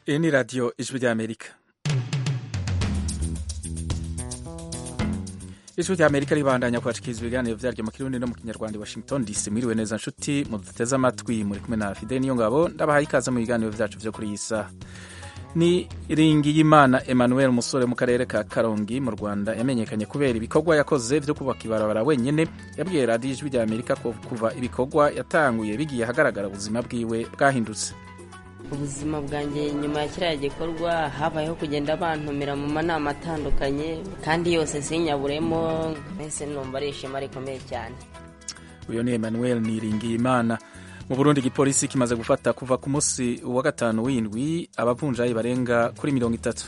Iyi ni radiyo ijwi ry'amerika ijwi ry'amerika ribandanya kwashikiriza ibiganiro vyaryo mu kirundi no mu kinyarwanda i washington dc mwiriwe neza nshuti muduteze amatwi muri kumwe na fideli niyo ngabo ndabahaye ikaze mu biganiro vyacu vyo kuri iyi saha ni ringiyimana emmanuel umusore mu karere ka karongi mu rwanda yamenyekanye kubera ibikorwa yakoze vyo kubaka ibarabara wenyene yabwiye radiyo ijwi rya amerika ko kuva ibikorwa yatanguye bigiye ahagaragara ubuzima bwiwe bwahindutse ubuzima bwanjye nyuma ya kiriya gikorwa habayeho kugenda bantumira mu manama atandukanye kandi yose sinyaburemo mbese numva ari ishema rikomeye cyane uyu ni emmanuel niringiyimana mu burundi igipolisi kimaze gufata kuva ku munsi wa gatanu w'indwi abavunjayi barenga kuri mirongo itatu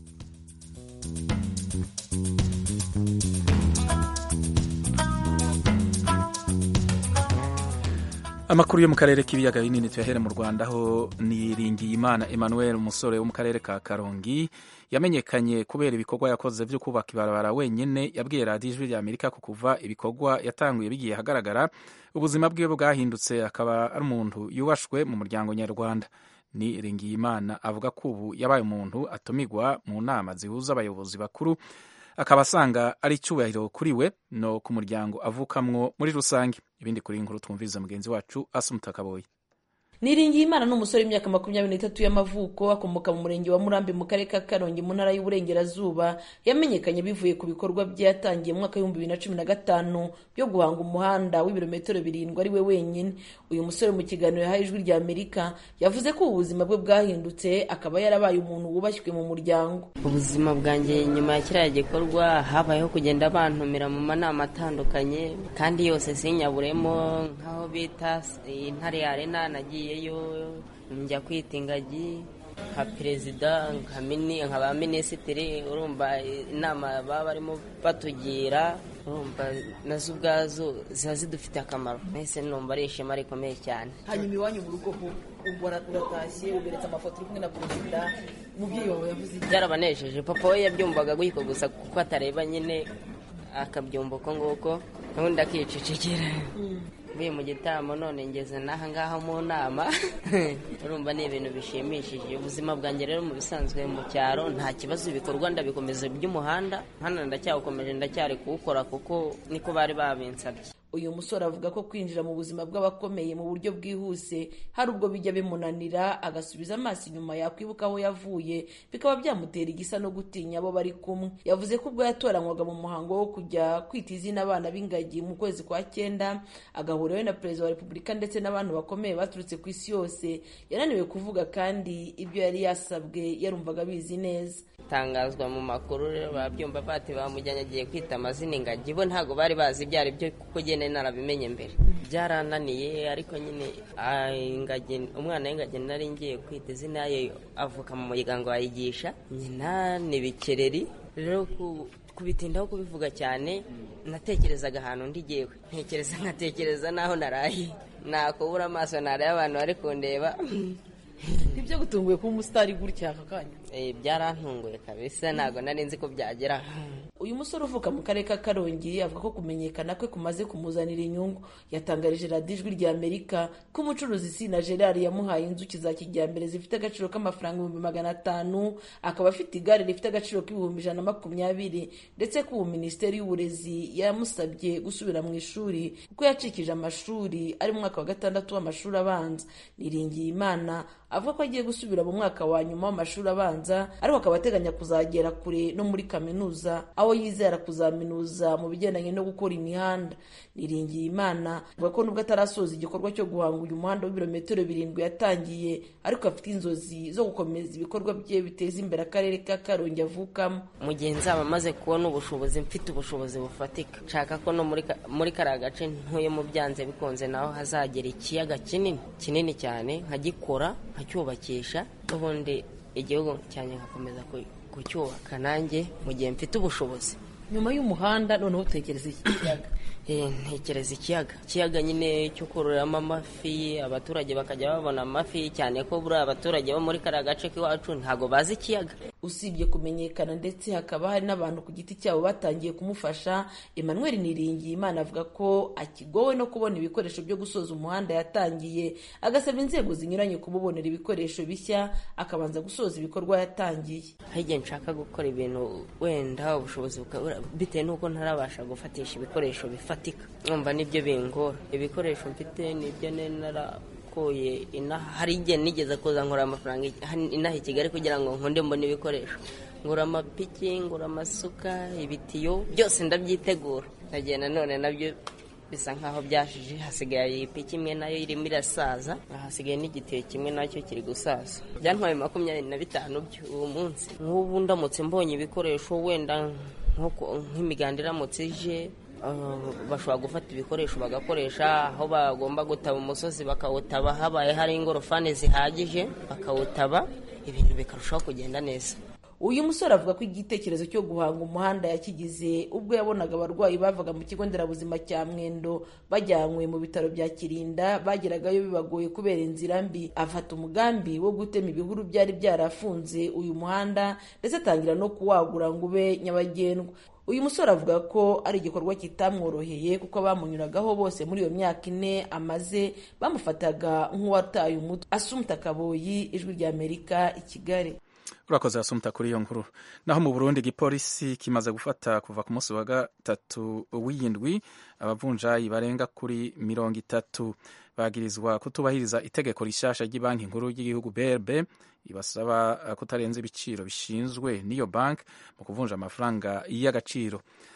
amakuru yo mu karere k'ibiyaga binini tuyahere mu rwanda aho niringiyimana emmanuel umusore wo mu karere ka karongi yamenyekanye kubera ibikorwa yakoze vyo kubaka ibarabara wenyene yabwiye radiyo ijwi rya amerika ko kuva ibikorwa yatanguye bigiye ahagaragara ubuzima bwiwe bwahindutse akaba ari umuntu yubashwe mu muryango nyarwanda ni ringiyimana avuga ko ubu yabaye umuntu atumigwa mu nama zihuza abayobozi bakuru akaba asanga ari icyubahiro kuri we no ku muryango avukamwo muri rusange ibindi kuri inkuru twumviriza mugenzi wacu asumuta kaboyi niringiye imana ni umusore w'imyaka makumyabiri n'itatu y'amavuko akomoka mu murenge wa murambi mu karere ka karongi mu ntara y'uburengerazuba yamenyekanye bivuye ku bikorwa bye yatangiye mu mwaka w'ibihumbi bibiri na cumi na gatanu byo guhanga umuhanda w'ibirometero birindwi ari we wenyine uyu musore mu kiganiro yahaye ijwi rya amerika yavuze ko ubu buzima bwe bwahindutse akaba yarabaye umuntu wubashywe mu muryango ubuzima bwanjye nyuma ya kiriya gikorwa habayeho kugenda bantumira mu manama atandukanye kandi yose sinyaburemo nk'aho bita intare arena nagiye yo njya kwita ingagi nka perezida nka ba minisitiri urumva inama baba barimo batugira urumva nazo ubwazo ziba zidufite akamaro mbese numva ari ishema rikomeye cyane hanyuma iwanyu mu rugo uratashye uberetse amafoto uri kumwe na perezida umubyeyi wawe yavuze byarabanejeje papa we yabyumvaga gutyo gusa kuko atareba nyine akabyumva uko nguko ubundi akicecekera mvuye mu gitaramo none ngeze n'aha ngaha mu nama urumva ni ibintu bishimishije ubuzima bwanjye rero mu bisanzwe mu cyaro nta kibazo ibikorwa ndabikomeza by'umuhanda hano ndacyawukomeje ndacyari kuwukora kuko niko bari babinsabye uyu musore avuga ko kwinjira mu buzima bw'abakomeye mu buryo bwihuse hari ubwo bijya bimunanira agasubiza amaso inyuma yakwibuka aho yavuye bikaba byamutera igisa no gutinya abo bari kumwe yavuze ko ubwo yatoranywaga mu muhango wo kujya kwita izina abana b'ingagi mu kwezi kwa cyenda agahura we na perezida wa repubulika ndetse n'abantu bakomeye baturutse ku isi yose yananiwe kuvuga kandi ibyo yari yasabwe yarumvaga abizi neza tangazwa mu makuru rero babyumva bati bamujyanye agiye kwita amazina ingagi bo ntabwo bari bazi ibyo ari byo kuko nyine narabimenye mbere byarananiye ariko nyine ingagi umwana w'ingagi nari ngiye kwita izina ye avuka mu muryango wayigisha nyina ni bikereri rero kubitindaho kubivuga cyane natekerezaga ahantu ndigewe ntekereza nkatekereza n'aho naraye nakubura amaso nareba abantu bari kundeba ibyo gutunguye kuba umusitari gutya aka kanya byarantunguye kabisa ntabwo nari nzi ko byagera uyu musore uvuka mu karere ka karongi avuga ko kumenyekana kwe kumaze kumuzanira inyungu yatangarije radiyo ijwi rya amerika ko umucuruzi sina gerard yamuhaye inzuki za kijyambere zifite agaciro k'amafaranga ibihumbi magana atanu akaba afite igare rifite agaciro k'ibihumbi ijana na makumyabiri ndetse ko ubu minisiteri y'uburezi yamusabye gusubira mu ishuri kuko yacikije amashuri ari mu mwaka wa gatandatu w'amashuri abanza niringiye imana avuga ko agiye gusubira mu mwaka wa nyuma w'amashuri abanza ariko akaba ateganya kuzagera kure no muri kaminuza aho yizera kuzaminuza mu bigendanye no gukora imihanda niringiye imana avuga ko nubwo atarasoza igikorwa cyo guhanga uyu muhanda w'ibirometero birindwi yatangiye ariko afite inzozi zo gukomeza ibikorwa bye biteza imbere akarere ka karongi avukamo mu gihe nzaba maze kubona ubushobozi mfite ubushobozi bufatika nshaka ko no muri kariya gace ntuyemo byanze bikunze naho hazagera ikiyaga kinini kinini cyane nkagikora nkacyubakisha n'ubundi igihugu cyanjye nkakomeza kucyubaka nanjye mu gihe mfite ubushobozi nyuma y'umuhanda noneho utekereza iki kiyaga ntekereza ikiyaga ikiyaga nyine cyo kororeramo amafi abaturage bakajya babona amafi cyane ko buriya abaturage bo muri kariya gace k'iwacu ntabwo bazi ikiyaga usibye kumenyekana ndetse hakaba hari n'abantu ku giti cyabo batangiye kumufasha emmanuel niringiye imana avuga ko akigowe no kubona ibikoresho byo gusoza umuhanda yatangiye agasaba inzego zinyuranye kumubonera ibikoresho bishya akabanza gusoza ibikorwa yatangiye hari igihe nshaka gukora ibintu wenda ubushobozi bitewe n'uko ntarabasha gufatisha ibikoresho bifatika numva nibyo bingora ibikoresho mfite nibyo nara nakuye inaha hari igihe nigeze kuza nkora amafaranga inaha i kigali kugira ngo nkunde mbone ibikoresho ngura amapiki ngura amasuka ibitiyo byose ndabyitegura ndagenda none nabyo bisa nkaho byashije hasigaye ipiki imwe nayo irimo irasaza hasigaye n'igitiyo kimwe nacyo kiri gusaza byantwaye makumyabiri na bitanu uwo munsi nk'ubu ndamutse mbonye ibikoresho wenda nk'imiganda iramutse ije bashobora gufata ibikoresho bagakoresha aho bagomba gutaba umusozi bakawutaba habaye hari ingorofani zihagije bakawutaba ibintu bikarushaho kugenda neza uyu musore avuga ko igitekerezo cyo guhanga umuhanda yakigize ubwo yabonaga abarwayi bavaga mu kigo nderabuzima cya mwendo bajyanywe mu bitaro bya kirinda bageragayo bibagoye kubera inzira mbi afata umugambi wo gutema ibihuru byari byarafunze uyu muhanda ndetse atangira no kuwagura ngo ube nyabagendwa uyu musore avuga ko ari igikorwa kitamworoheye kuko abamunyuragaho bose muri iyo myaka ine amaze bamufataga nk'uwataye umutwe asumta kaboyi ijwi rya amerika i kigali urakoze asumta kuri iyo nkuru naho mu burundi igipolisi kimaze gufata kuva ku munsi wa gatatu w'iyindwi abavunjayi barenga kuri mirongo itatu bagirizwa kutubahiriza itegeko rishasha ry'ibanki nkuru y'igihugu brb ibasaba kutarenza ibiciro bishinzwe n'iyo banki mu kuvunja amafaranga y'agaciro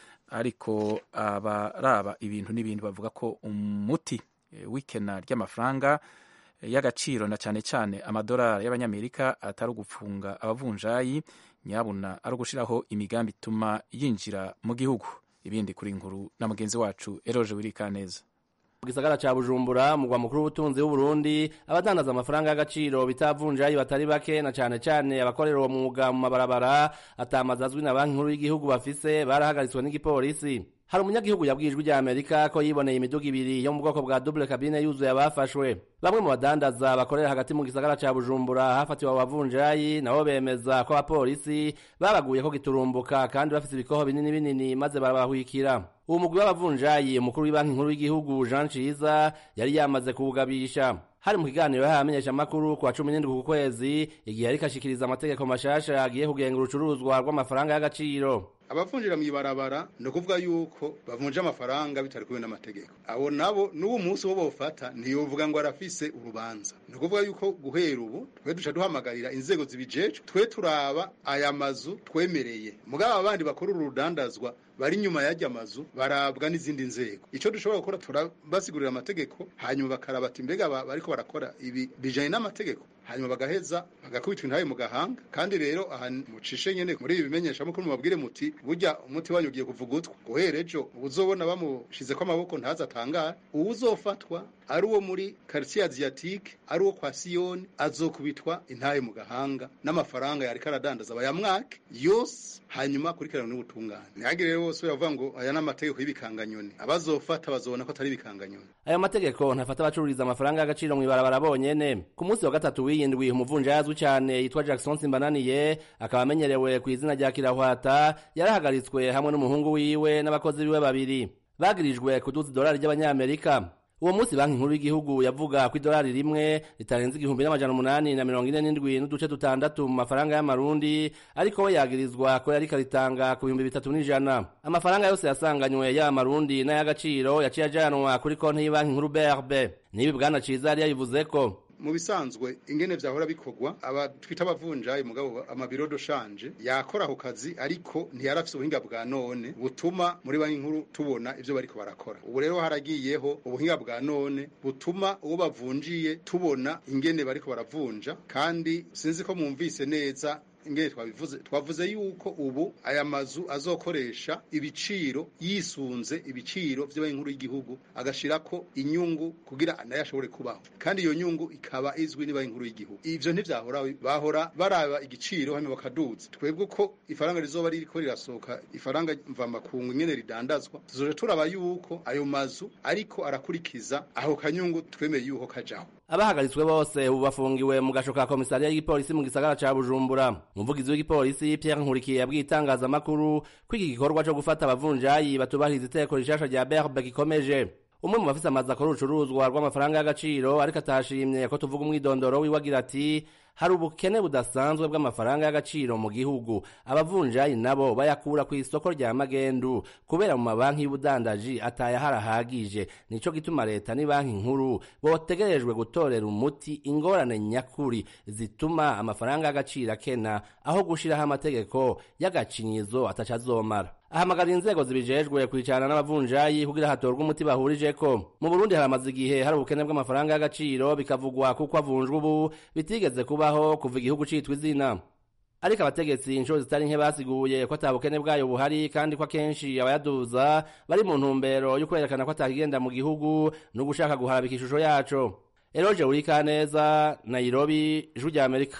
ariko abaraba ibintu n'ibindi bavuga ko umuti w'ikena ry'amafaranga y'agaciro na cyane cyane amadolari y'abanyamerika atari ugufunga abavunjayi nyabuna ari ugushyiraho imigambi ituma yinjira mu gihugu ibindi kuri nkuru na mugenzi wacu eroje wirikaneza mu gisagara ca bujumbura mugwa mukuru w'ubutunzi w'uburundi abadandaza amafaranga y'agaciro bitavunjayi batari bake na cane cane abakorera uwo mwuga mu mabarabara atamazi azwi na banki nkuru y'igihugu bafise barahagaritswe n'igipolisi hari umunyagihugu yabwiye ijwi rya amerika ko yiboneye imiduga ibiri yo mu bwoko bwa double cabine yuzuye abafashwe bamwe mu badandaza bakorera hagati mu gisagara ca bujumbura hafatiwe abavunjayi nabo bemeza ko abapolisi babaguye ko giturumbuka kandi bafise ibikoho binini binini maze barabahwikira uwo mugwi w'abavunjayi umukuru w'ibanki nkuru y'igihugu jean ciza yari yamaze kuwugabisha hari mu kiganiro yahaye amenyeshamakuru ku wa cumi n'indwi ku kwezi igihe ariko ashikiriza amategeko mashasha agiye kugenga urucuruzwa rw'amafaranga y'agaciro abavunjira mw'ibarabara ni ukuvuga yuko bavunja amafaranga bitari kumwe n'amategeko abo nabo n'uwo munsi wo bofata ntiyovuga ngo arafise urubanza ni ukuvuga yuko guhera ubu twe duca duhamagarira inzego zibijejwe twe turaba aya mazu twemereye mugabo abandi bakora uru rudandazwa bari inyuma y'ajya mazu barabwa n'izindi nzego icyo dushobora gukora turabasigurira amategeko hanyuma bakaraba ati mbega bariko barakora ibi bijanye n'amategeko hanyuma bagaheza bagakubitwa intabe mu gahanga kandi rero aha mucishe nyene muri ibi bimenyeshamakuru mubabwire muti burya umuti wanyu ugiye kuvugutwa guhera ejo uzobona bamushizeko amaboko ntaza atangara uwuzofatwa ari uwo muri quartier asiatique ari uwo kwa siyoni azokubitwa intaye mu gahanga n'amafaranga yariko aradandaza bayamwake yose hanyuma akurikirana n'ubutungane ntihagire rero bose baravuga ngo aya ni amategeko y'ibikanganyoni abazofata bazobona ko atari ibikanganyoni ayo mategeko ntafata abacururiza amafaranga y'agaciro mw'ibarabara bonyene ku munsi wa gatatu w'iyindwi umuvunja yazwi cyane yitwa jackson simbananiye akaba amenyerewe ku izina rya kirahwata yarahagaritswe hamwe n'umuhungu wiwe n'abakozi biwe babiri bagirijwe kuduza idolari ry'abanyamerika uwo munsi banki nkuru y'igihugu yavuga ko idolari rimwe ritarenze igihumbi n'amajana umunani na mirongo ine n'indwi n'uduce dutandatu mu mafaranga y'amarundi ariko we yagirizwa ko yariko aritanga ku bihumbi bitatu n'ijana amafaranga yose yasanganywe yaba amarundi n'ay'agaciro yaciye ajanwa kuri konti y'ibanki nkuru brb n'ibi bwana ciza yari yabivuze ko mu bisanzwe ingene vyahora bikorwa aba twita abavunjayi mugabo amabiro doshanje yakora ako kazi ariko ntiyarafise ubuhinga bwa none butuma muri banki nkuru tubona ivyo bariko barakora ubu rero haragiyeho ubuhinga bwa none butuma uwo bavunjiye tubona ingene bariko baravunja kandi sinzi ko mwumvise neza ingene twabivuze twavuze yuko ubu aya mazu azokoresha ibiciro yisunze ibiciro vy'abanki nkuru y'igihugu agashirako inyungu kugira nayo ashobore kubaho kandi iyo nyungu ikaba izwi n'abanki nkuru y'igihugu ivyo ntivyahora bahora baraba igiciro hanyuma bakaduza twebwe ko ifaranga rizoba ririko rirasohoka ifaranga mvamakungu ingene ridandazwa tuzoje turaba yuko ayo mazu ariko arakurikiza aho kanyungu twemeye yuko kajaho abahagaritswe bose ubu bafungiwe mu gasho ka komisariya y'igipolisi mu gisagara ca bujumbura umuvugizi w'igipolisi Pierre Nkurikiye yabwiye itangazamakuru ko iki gikorwa co gufata abavunjayi batubahiriza iteko rishasha rya berbe gikomeje umwe mu bafise amazi akora urucuruzwa rw'amafaranga y'agaciro ariko atashimye ko tuvuga umwidondoro wiwe agira ati hari ubukene budasanzwe bw'amafaranga y'agaciro mu gihugu abavunjayi nabo bayakura ku isoko rya magendu kubera mu mabanki y'ubudandaji atayahari ahagije nico gituma leta ni banki nkuru botegerejwe gutorera umuti ingorane nyakuri zituma amafaranga y'agaciro akena aho gushiraho amategeko y'agacinyizo atacazomara ahamagara inzego zibijejwe kwicarana n'abavunjayi kugira hatorwe umuti bahurijeko mu burundi haramaze igihe hari ubukene bw'amafaranga y'agaciro bikavugwa kuko avunjwa ubu bitigeze kubaho kuva igihugu citwa izina ariko abategetsi inshuro zitari nke basiguye ko ata bukene bwayo buhari kandi ko akenshi abayaduza bari mu ntumbero yo kwerekana ko atakigenda mu gihugu no gushaka guharabika ishusho yaco eroje urikaneza nairobi ijwi rya amerika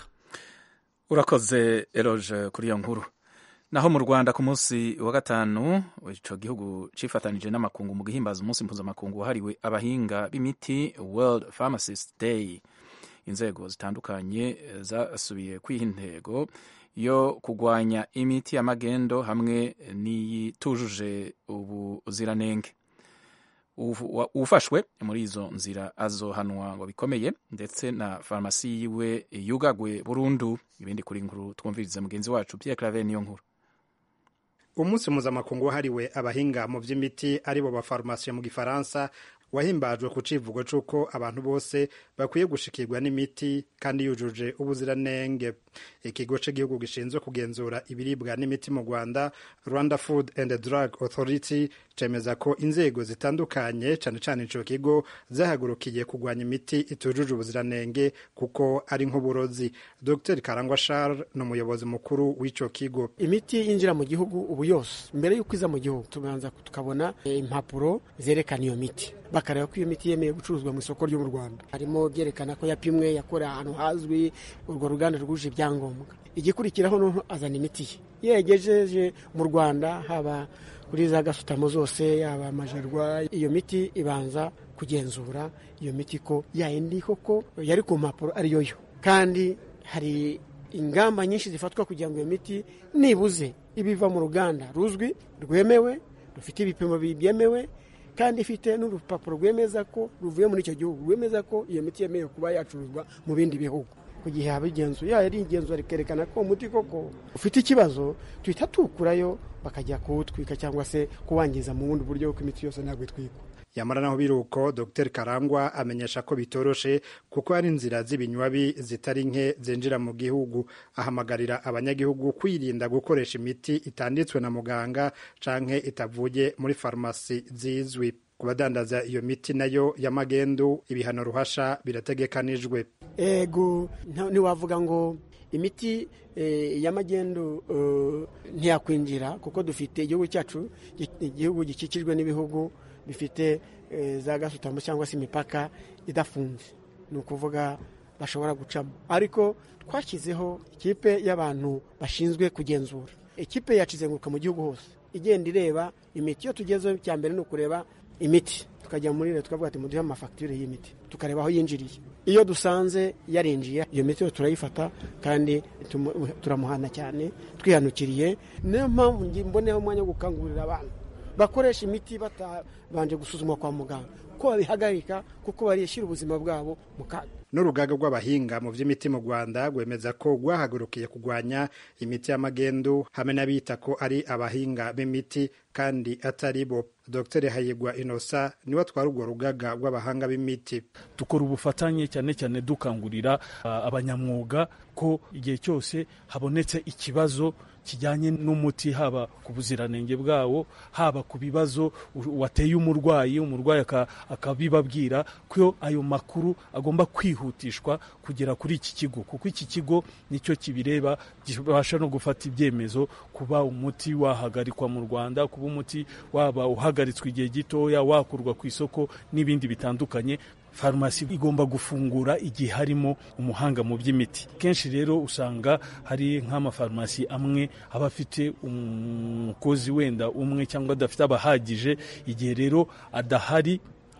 urakoze eroje kuri iyo nkuru naho mu rwanda ku munsi wa gatanu ico gihugu cifatanije n'amakungu mu guhimbaza umunsi mpuzamakungu wahariwe abahinga b'imiti world pharmacist day inzego zitandukanye zasubiye kwiha intego yo kugwanya imiti y'amagendo hamwe n'iyitujuje ubuziranenge ufashwe muri izo nzira azohanwa ngo bikomeye ndetse na farumasi yiwe yugagwe burundu ibindi kuri nkuru twumvirize mugenzi wacu Pierre Claver niyo nkuru umunsi mpuzamakungu wahariwe abahinga mu by'imiti aribo bafarumasiye mu gifaransa wahimbajwe ku civugo c'uko abantu bose bakwiye gushikirwa n'imiti kandi yujuje ubuziranenge ikigo c'igihugu gishinzwe kugenzura ibiribwa n'imiti mu rwanda rwanda food and drug authority cemeza ko inzego zitandukanye cane cane ico kigo zahagurukiye kugwanya imiti itujuje ubuziranenge kuko ari nk'uburozi dr karangwa charles ni umuyobozi mukuru w'ico kigo imiti yinjira mu gihugu ubu yose mbere y'uko iza mu gihugu tubanza tukabona impapuro zerekana iyo miti bakareba ko iyo miti yemeye gucuruzwa mu isoko ryo mu rwanda harimo byerekana ko yapimwe yakorewe ahantu hazwi urwo ruganda rwuje ibyangombwa igikurikiraho n'umuntu azana imiti ye iyo yagejeje mu rwanda haba kuri za gasutamo zose yaba amajerwa iyo miti ibanza kugenzura iyo miti ko yayindi koko yari ku mpapuro ariyo yo kandi hari ingamba nyinshi zifatwa kugira ngo iyo miti nibuze ibiva mu ruganda ruzwi rwemewe rufite ibipimo byemewe kandi ifite n'urupapuro rwemeza ko ruvuye muri icyo gihugu rwemeza ko iyo miti yemewe kuba yacuruzwa mu bindi bihugu ku gihe haba igenzura yaba ari igenzura rikerekana ko umuti koko ufite ikibazo tuhita tuwukurayo bakajya kuwutwika cyangwa se kuwangiza mu bundi buryo kuko imiti yose ntabwo itwikwa yamara naho biri uko dr karangwa amenyesha ko bitoroshe kuko hari inzira z'ibinywabi zitari nke zinjira mu gihugu ahamagarira abanyagihugu kwirinda gukoresha imiti itanditswe na muganga canke itavuye muri farumasi zizwi ku badandaza iyo miti nayo y'amagendu ibihano ruhasha birategekanijwe ego ntiwavuga ngo imiti y'amagendu ntiyakwinjira kuko dufite igihugu cyacu igihugu gikikijwe n'ibihugu bifite za gasutamo cyangwa se imipaka idafunze ni ukuvuga bashobora gucamo ariko twashyizeho ikipe y'abantu bashinzwe kugenzura ikipe yacizenguruka mu gihugu hose igenda ireba imiti iyo tugezeho cya mbere ni ukureba imiti tukajya muri leta tukavuga ati muduhe amafagitire y'imiti tukareba aho yinjiriye iyo dusanze yarinjiye iyo miti turayifata kandi turamuhana cyane twihanukiriye niyo mpamvu mboneho umwanya wo gukangurira abantu bakoresha imiti batabanje gusuzumwa kwa muganga ko babihagarika kuko barishyira ubuzima bwabo mu kaga n'urugaga rw'abahinga mu by'imiti mu rwanda rwemeza ko rwahagurukiye kurwanya imiti y'amagendu hamwe n'abita ko ari abahinga b'imiti kandi atari bo dr hayigwa inosa niwe atwara urwo rugaga rw'abahanga b'imiti dukora ubufatanye cyane cyane dukangurira uh, abanyamwuga ko igihe cyose habonetse ikibazo kijyanye n'umuti haba ku buziranenge bwawo haba ku bibazo wateye umurwayi umurwayi akabibabwira ko ayo makuru agomba kwihutishwa kugera kuri iki kigo kuko iki kigo nicyo kibireba gibasha no gufata ibyemezo kuba umuti wahagarikwa mu rwanda kuba umuti waba uhagaritswe igihe gitoya wakurwa ku isoko n'ibindi bitandukanye farumasi igomba gufungura igihe harimo umuhanga mu by'imiti kenshi rero usanga hari nk'amafarumasi amwe aba afite umukozi wenda umwe cyangwa adafite abahagije igihe rero adahari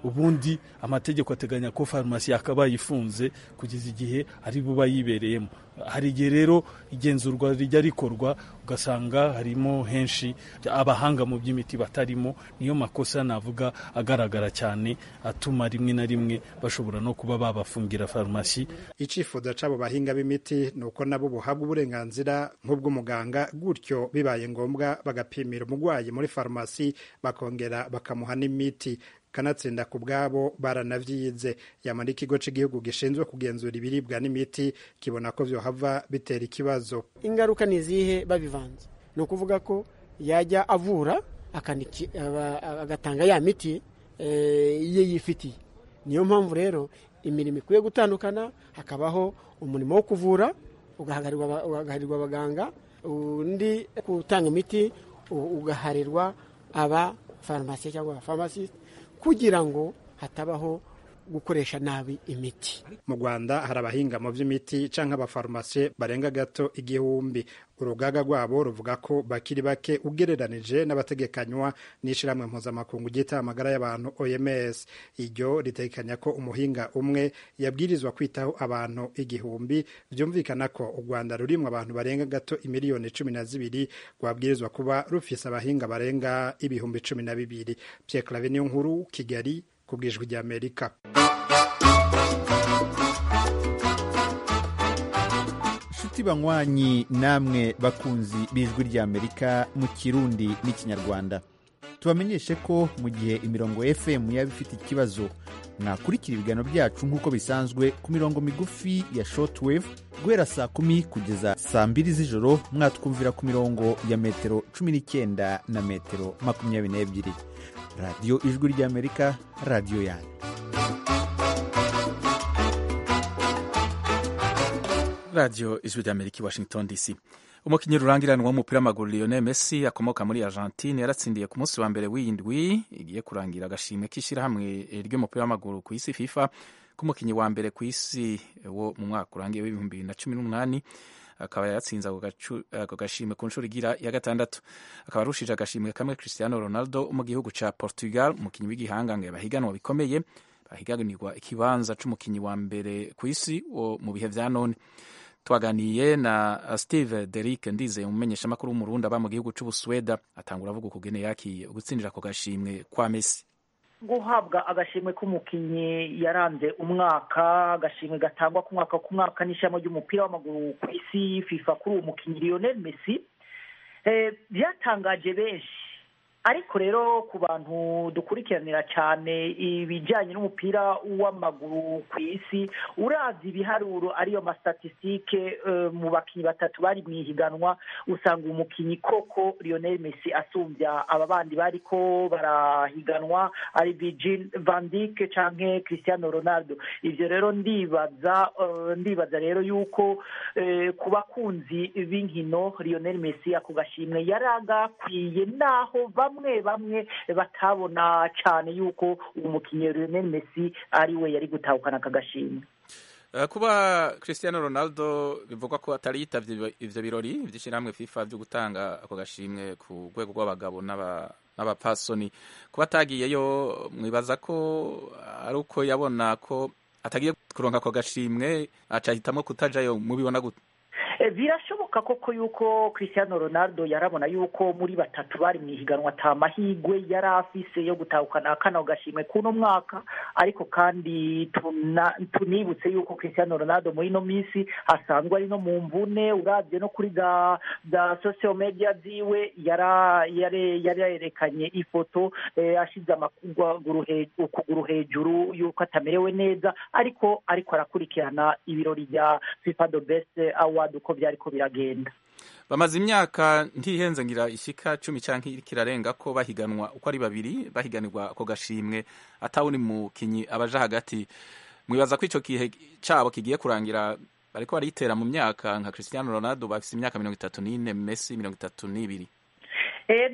ubundi amategeko ateganya ko farumasi yakabaye ifunze kugeza igihe ari buba yibereyemo hari igihe rero igenzurwa rijya rikorwa ugasanga harimo henshi abahanga mu by'imiti batarimo niyo makosa navuga agaragara cyane atuma rimwe na rimwe bashobora no kuba babafungira farumasi icifuzo c'abo bahinga b'imiti ni uko nabo buhabwa uburenganzira nk'ubw'umuganga gutyo bibaye ngombwa bagapimira umurwayi muri farumasi bakongera bakamuha n'imiti kanatsinda ku bwabo baranavyize yamara ikigo cy'igihugu gishinzwe kugenzura ibiribwa n'imiti kibona ko vyohava bitera ikibazo ingaruka ni izihe babivanze ni ukuvuga ko yajya avura agatanga ya miti ye yifitiye niyo mpamvu rero imirimo ikwiye gutandukana hakabaho umurimo wo kuvura ugahagarirwa abaganga undi gutanga imiti ugaharirwa aba farumasi cyangwa abafamasisite kugira ngo hatabaho gukoresha nabi imiti mu rwanda hari abahinga mu by'imiti cyangwa abafarumasi barenga gato igihumbi urugaga rwabo ruvuga ko bakiri bake ugereranije n'abategekanywa n'ishyirahamwe mpuzamakungu ryita amagara y'abantu oms iryo ritegekanya ko umuhinga umwe yabwirizwa kwitaho abantu igihumbi byumvikana ko u rwanda rurimwo abantu barenga gato imiliyoni cumi na zibiri rwabwirizwa kuba rufise abahinga barenga ibihumbi cumi na bibiri pierre clave niyo nkuru kigali ku bwijwi ry'amerika inshuti banywanyi namwe bakunzi b'ijwi ry'amerika mu kirundi n'ikinyarwanda tubamenyeshe ko mu gihe imirongo fm yaba ifite ikibazo mwakurikira ibiganiro byacu nk'uko bisanzwe ku mirongo migufi ya shortwave guhera saa kumi kugeza saa mbiri z'ijoro mwatwumvira ku mirongo ya metero cumi n'icyenda na metero makumyabiri n'ebyiri radiyo ijwi ry'amerika radiyo yanyu radiyo ijwi ry'amerika i washington dc umukinnyi rurangiranwa w'umupira w'amaguru lionel messi akomoka muri argentine yaratsindiye ku munsi wa mbere w'indwi igiye kurangira agashimwe k'ishyirahamwe ry'umupira w'amaguru ku isi fifa k'umukinnyi wa mbere ku isi wo mu mwaka urangiye w'ibihumbi bibiri na cumi n'umunani akaba yatsinze ako gashimwe ku nshuro igira ya gatandatu akaba arushije agashimwe kamwe cristiano ronaldo mu gihugu ca portugal umukinnyi w'igihangange bahiganwa bikomeye bahiganirwa ikibanza c'umukinnyi wa mbere ku isi wo mu bihe vya none twaganiye na steve derick ndizeye umumenyeshamakuru w'umurundi aba mu gihugu c'ubusweda atangura avuga ukugene yakiye ugutsindira ako gashimwe kwa messi guhabwa agashimwe k'umukinnyi yaranze umwaka agashimwe gatangwa ku mwaka ku mwaka n'ishami ry'umupira w'amaguru ku isi fifa kuri uwo mukinnyi lionel messi byatangaje benshi ariko rero ku bantu dukurikiranira cyane ibijyanye n'umupira w'amaguru ku isi urazi ibiharuro ariyo mastatisitike mu bakinnyi batatu bari mu ihiganwa usanga umukinnyi koko lionel messi asumbya aba bandi bari ko barahiganwa ari Virgil van Dijk cyangwa Cristiano Ronaldo ibyo rero ndibaza ndibaza rero yuko ku bakunzi b'inkino lionel messi ako gashimwe yari agakwiye naho bamwe bamwe batabona cyane yuko umukinnyi Lionel Messi ari we yari gutahukana aka gashimwe kuba Cristiano Ronaldo bivugwa ko atari yitavye ivyo birori vy'ishyirahamwe FIFA vyo gutanga ako gashimwe ku rwego rw'abagabo n'abapfasoni kuba atagiyeyo mwibaza ko ari uko yabona ko atagiye kuronka ako gashimwe aca ahitamwo kutajayo mubibona gute birashoboka koko yuko Cristiano Ronaldo yarabona yuko muri batatu bari mu ihiganwa ata mahigwe yari afise yo gutahukana kano gashimwe kuno mwaka ariko kandi tunibutse yuko Cristiano Ronaldo muri ino minsi asanzwe ari no mu mvune uravye no kuri za za social media ziwe yarerekanye ifoto ashize ukuguru hejuru yuko atamerewe neza ariko ariko arakurikirana ibirori bya FIFA the best award uko byariko biragenda bamaze imyaka ntihenze ngira ishika cumi canke kirarenga ko bahiganwa uko ari babiri bahiganirwa ako gashimwe atawundi mukinyi abaja hagati mwibaza ko ico gihe cabo kigiye kurangira bariko baritera mu myaka nka Cristiano Ronaldo bafise imyaka mirongo itatu n'ine Messi mirongo itatu n'ibiri ego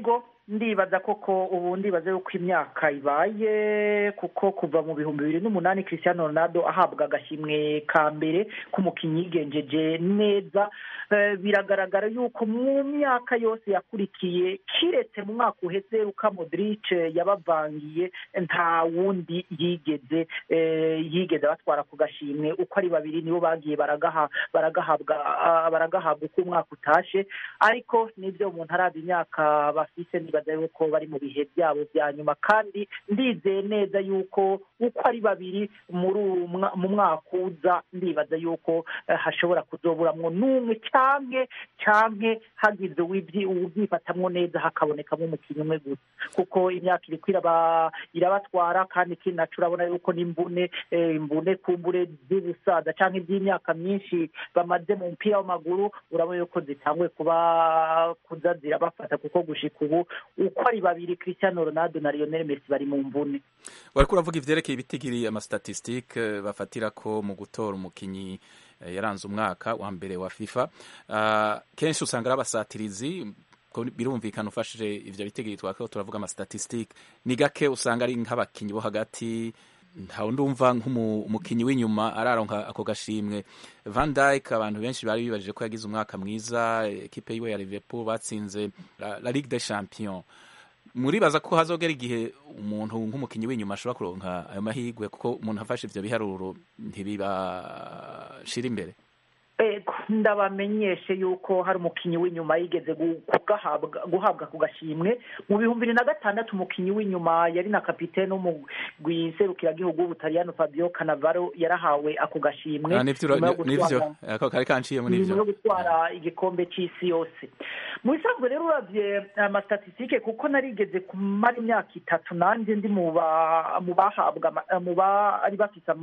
ndibaza koko ubu ndibaza yuko imyaka ibaye kuko kuva mu bihumbi bibiri n'umunani Cristiano Ronaldo ahabwa agashimwe ka mbere k'umukinnyi yigenjeje neza biragaragara yuko mu myaka yose yakurikiye kiretse mu mwaka uheze Luka Modric yabavangiye nta wundi yigeze yigeze batwara ku gashimwe uko ari babiri nibo bagiye baragaha baragahabwa baragahabwa uko umwaka utashe ariko nibyo umuntu araba imyaka bafise nibaza yuko bari mu bihe byabo bya nyuma kandi ndizeye neza yuko uko ari babiri muri mu mwaka uza ndibaza yuko hashobora kuzoburamwo n'umwe canke canke hagize uwubyifatamwo neza hakabonekamo umukinnyi umwe gusa kuko imyaka iriko irabatwara kandi ikindi naco urabona yuko n'imbune imbune kumbure z'ubusaza canke iby'imyaka myinshi bamaze mu mupira w'amaguru urabona yuko zitanguye kuba kuza zirabafata kuko gushika ubu uko ari babiri Cristiano Ronaldo na Lionel Messi bari mu mvune wariko uravuga ivyerekeye ibitigiri amastatistike bafatira ko mu gutora umukinyi yaranze umwaka wa mbere wa FIFA kenshi usanga ari abasatirizi birumvikana ufashije ivyo bitigiri twako turavuga amastatistike ni gake usanga ari nk'abakinyi bo hagati ntawe ndumva nk'umukinyi w'inyuma araronka ako gashimwe Van Dijk abantu benshi bari bibajije ko yagize umwaka mwiza ekipe yiwe ya Liverpool batsinze la Ligue des Champions muribaza ko hazogera igihe umuntu nk'umukinyi w'inyuma ashobora kuronka ayo mahirwe kuko umuntu afashe ivyo biharuro ntibibashira imbere ndabamenyeshe yuko hari umukinnyi w'inyuma yigeze guhabwa ku gashimwe mu bihumbi bibiri na gatandatu umukinnyi w'inyuma yari na kapitene w'umugwi serukiragihugu w'ubutaliyano fabio canavaro yarahawe ako gashimwe nyuma yo gutwara igikombe c'isi yose mu bisanzwe rero uravye amastatistike kuko narigeze kumara imyaka itatu nanjye ndi mu bahabwa mu bari bafise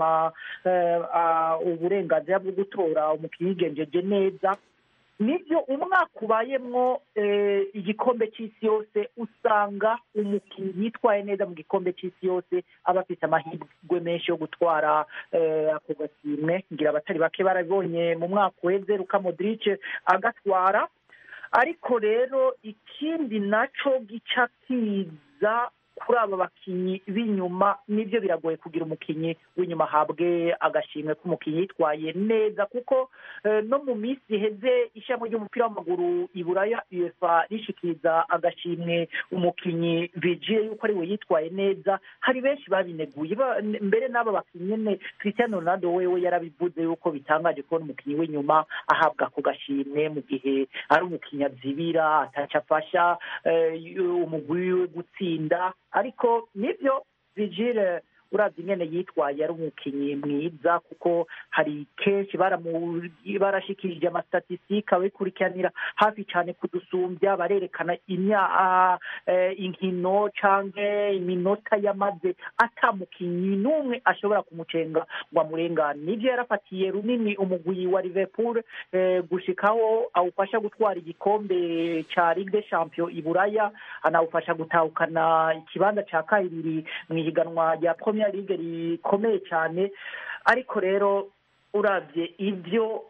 uburenganzira bwo gutora umukinnyi yigenjeje neza nibyo umwaka ubayemwo igikombe cy'isi yose usanga umukinnyi yitwaye neza mu gikombe cy'isi yose aba afite amahirwe menshi yo gutwara ako gashimwe ngira abatari bake barabibonye mu mwaka uheze Luka Modric agatwara ariko rero ikindi naco gica kiza kuri aba bakinnyi b'inyuma nibyo biragoye kugira umukinnyi w'inyuma ahabwe agashimwe k'umukinnyi yitwaye neza kuko no mu minsi iheze ishami ry'umupira w'amaguru i buraya uefa rishikiriza agashimwe umukinnyi vigiye yuko ari we yitwaye neza hari benshi babineguye mbere n'aba bakinnyi nyine Cristiano Ronaldo wewe yarabivuze yuko bitangaje kubona umukinnyi w'inyuma ahabwa ako gashimwe mu gihe ari umukinnyi azibira ataca afasha umugwi wiwe gutsinda ariko nibyo vigile uravye ingene yitwaye ari umukinnyi mwiza kuko hari kenshi barashikirije amastatistika abikurikiranira hafi cyane kudusumbya barerekana imya inkino canke iminota yamaze ata mukinnyi n'umwe ashobora kumucenga ngo amurengane nivyo yarafatiye runini umugwi wa liverpool gushikaho awufasha gutwara igikombe ca ligue des champions i buraya anawufasha gutahukana ikibanza ca kabiri mw'ihiganwa rya premier ligue rikomeye cyane ariko rero urabye ibyo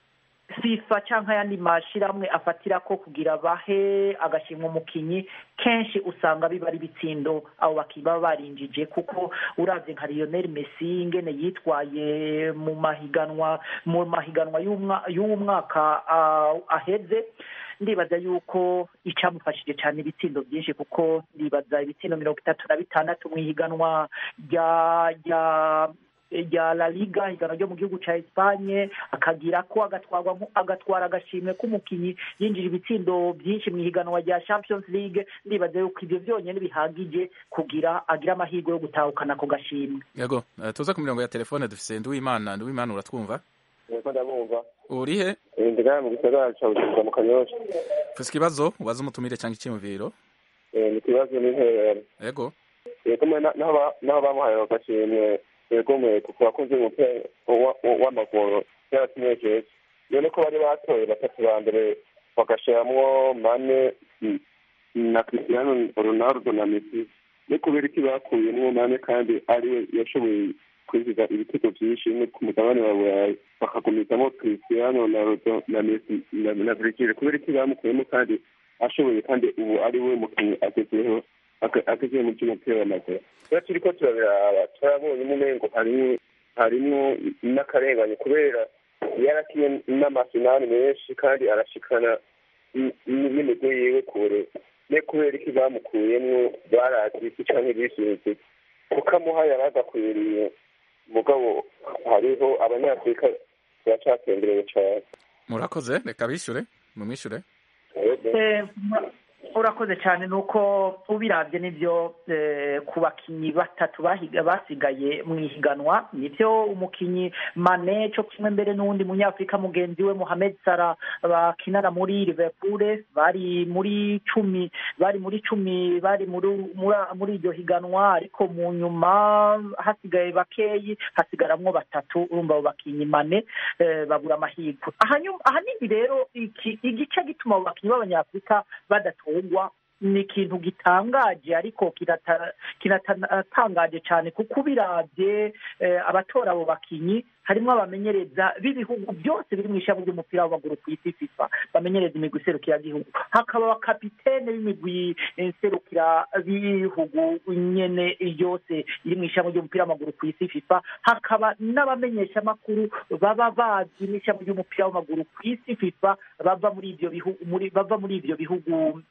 fifa cyangwa ayandi mashyirahamwe afatira ko kugira bahe agashimwa umukinnyi kenshi usanga biba ari ibitsindo abo bakiba barinjije kuko urabye nka Lionel Messi ingene yitwaye mu mahiganwa mu mahiganwa y'uwo mwaka aheze ndibaza yuko icamufashije cyane ibitsindo byinshi kuko ndibaza ibitsindo mirongo itatu na bitandatu mu ihiganwa rya rya rya La Liga higanwa ryo mu gihugu ca Espagne akagira ko agatwarwa agatwara agashimwe k'umukinyi yinjira ibitsindo byinshi mu ihiganwa rya Champions League ndibaza yuko ivyo vyonyene bihagije kugira agira amahirwe yo gutahukana ako gashimwe yego tuza ku mirongo ya telefone dufise Nduwimana Nduwimana uratwumva ndabumva urihe ndigana mu gisagara ca Bujumbura mu Kanyosha ufise ikibazo ubaza umutumire canke iciyumviro ni ikibazo n'intererano yego yego naho bamuhaye agashimwe yego mwe kuko bakunze umupira w'amaguru byaratunezeza none ko bari batoye batatu ba mbere bagashiramwo mane na Cristiano Ronaldo na Messi ni kubera iki bakuyemwo mane kandi ariwe yashoboye kwinjiza ibitego byinshi no ku mugabane wa burayi bakagumizamo Cristiano Ronaldo na Messi na Virgil kubera iki bamukuyemo kandi ashoboye kandi ubu ari we mukinnyi agezeho agezeho mu by'umupira w'amaguru rero turi ko turabiraba turabonye umengo harimwo harimwo n'akarengane kubera yarakiye n'amafinali menshi kandi arashikana n'imigwi yiwe kure ne kubera iki bamukuyemwo barazi iki canke bisubize kukamuha yari agakwiriye mugabo hariho abanyafurika baracatemberewe cane murakoze reka bishyure mumwishyure urakoze cyane ni uko ubirabye n'ibyo ku bakinnyi batatu basigaye mu ihiganwa nibyo umukinnyi mane cyo kimwe mbere n'uwundi munyafurika mugenzi we Mohamed Salah bakinana muri Liverpool bari muri cumi bari muri cumi bari muri iryo higanwa ariko mu nyuma hasigaye bakeyi hasigaramwo batatu urumva abo bakinnyi mane babura amahirwe ahanini rero igice gituma abo bakinnyi b'abanyafurika badatora ni ikintu gitangaje ariko kinatangaje cyane kuko ubirabye abatora abo bakinnyi harimo abamenyereza b'ibihugu byose biri mu ishami ry'umupira w'amaguru ku isi fifa bamenyereza imigwi iserukiragihugu hakaba abakapitene b'imigwi iserukira b'ibihugu nyene yose iri mu ishami ry'umupira w'amaguru ku isi fifa hakaba n'abamenyeshamakuru baba bazi n'ishami ry'umupira w'amaguru ku isi fifa bava muri ibyo bihugu bava muri ibyo bihugu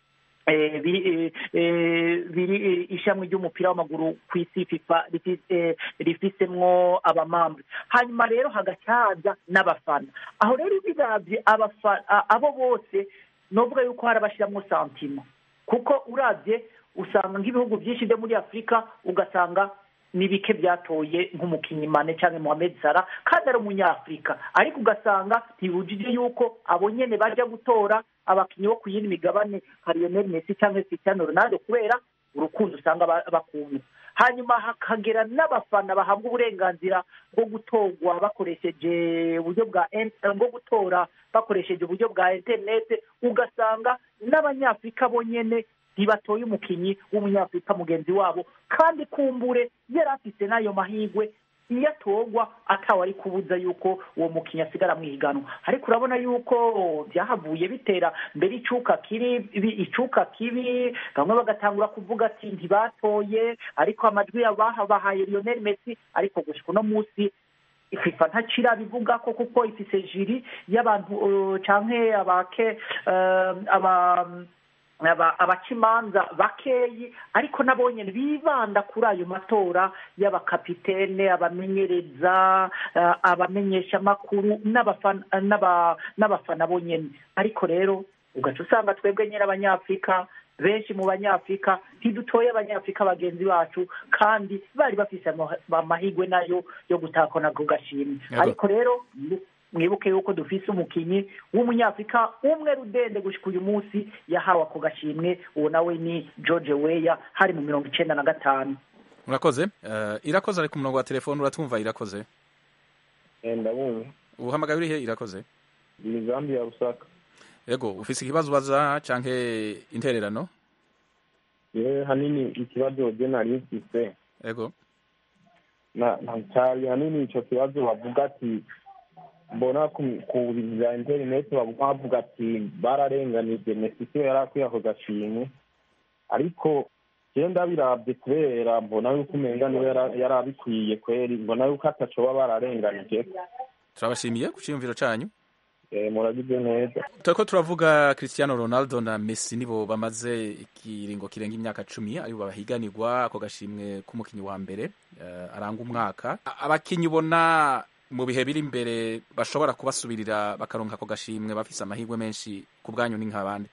biri ishami ry'umupira w'amaguru ku isi fifa rifisemwo abamambwe hanyuma rero hagacaza n'abafana aho rero birabye abo bose novuga yuko hari abashyiramo santima kuko urabye usanga nk'ibihugu byinshi byo muri afurika ugasanga ni bike byatoye nk'umukinnyi mane cyangwa Mohamed Salah kandi ari umunyafurika ariko ugasanga ntibujije yuko abo nyene bajya gutora abakinnyi bo ku yindi migabane nka Lionel Messi cyangwa Cristiano Ronaldo kubera urukundo usanga bakunda hanyuma hakagera n'abafana bahabwa uburenganzira bwo gutorwa bakoresheje uburyo bwa bwo gutora bakoresheje uburyo bwa interinete ugasanga n'abanyafurika bonyene ntibatoye umukinnyi w'umunyafurika mugenzi wabo kandi kumbure yari afite n'ayo mahirwe iyo atorwa atawe ari kubuza yuko uwo mukinnyi asigara mu ihiganwa ariko urabona yuko byahavuye bitera mbere icuka kiri icuka kibi bamwe bagatangura kuvuga ati ntibatoye ariko amajwi bahaye Lionel Messi ariko gushika uno munsi ififa ntacira bivuga ko kuko ifise jiri y'abantu canke abake aba abacimanza bakeyi ariko nabo nyine bibanda kuri ayo matora y'abakapitene abamenyereza abamenyeshamakuru n'abafana bonyine ariko rero ugaca usanga twebwe nyine abanyafurika benshi mu banyafurika ntidutoye abanyafurika bagenzi bacu kandi bari bafise amahirwe nayo yo gutakona ku gashimwe ariko rero mwibuke yuko dufise umukinnyi w'umunyafurika umwe rudende gushika uyu munsi yahawe ako gashimwe uwo nawe ni george weya hari mu mirongo icenda na gatanu urakoze irakoze ari ku murongo wa telefone uratwumva irakoze ndabumva uhamagaye urihe irakoze ni zambi ya busaka yego ufise ikibazo ubaza canke intererano yewe hanini ikibazo je nari mfise yego na cyari hanini ico kibazo bavuga ati mbona ku bya interineti bavuga ati bararenganije mesi siyo yari akwiye ako gashimwe ariko jewe ndabirabye kubera mbona yuko umenga niwe yari abikwiye kweri mbona yuko atacoba bararenganije turabashimiye ku ciyumviro canyu muragize neza turiko turavuga cristiano ronaldo na messi nibo bamaze ikiringo kirenga imyaka cumi aribo bahiganirwa ako gashimwe k'umukinyi wa mbere uh, aranga umwaka abakinyi ubona mu bihe biri imbere bashobora kubasubirira bakaronka ako gashimwe bafise amahirwe menshi ku bwanyu ni nk'abandi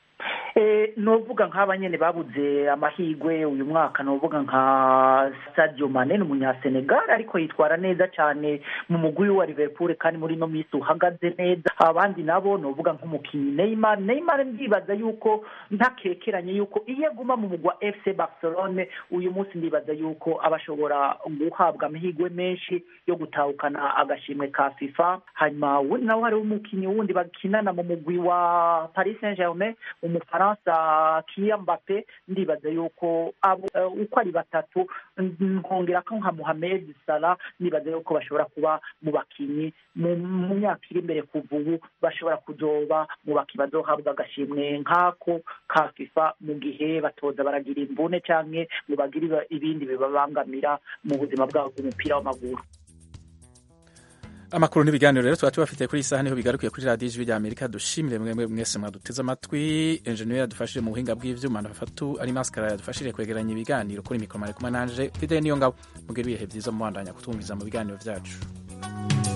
novuga nk'aba nyene babuze amahirwe uyu mwaka novuga nka Sadio Mane ni umunyasenegal ariko yitwara neza cyane mu mugwi wa Liverpool kandi muri no minsi uhagaze neza abandi nabo novuga nk'umukinnyi Neymar Neymar ndibaza yuko ntakekeranye yuko iyo aguma mu mugwa FC Barcelone uyu munsi ndibaza yuko abashobora guhabwa amahirwe menshi yo gutahukana agashimwe ka FIFA hanyuma wundi nawe hari umukinnyi wundi bakinana mu mugwi wa Paris Saint-Germain umufara w'umufaransa Kylian Mbappe ndibaza yuko abo eh, uko ari batatu nkongera ko nka Mohamed Salah nibaza yuko bashobora kuba mu bakinyi mu mu myaka iri imbere kuva ubu bashobora kuzoba mu bakinyi bazohabwa agashimwe nk'ako ka FIFA mu gihe batoza baragira imvune canke ngo bagire iba- ibindi bibabangamira mu buzima bwabo bw'umupira w'amaguru amakuru n'ibiganiro rero tuba tubafitiye kuri iyi saha niho bigarukiye kuri radiyo ijwi rya amerika dushimire mwemwe mwese mwaduteze amatwi enjeniyeri yadufashije mu buhinga bw'ivyuma na fatu ari masikara yadufashije kwegeranya ibiganiro kuri mikoro mari kumwe nanje fidele niyo ngabo mugire ibihe byiza mubandanya kutwumviza mu biganiro byacu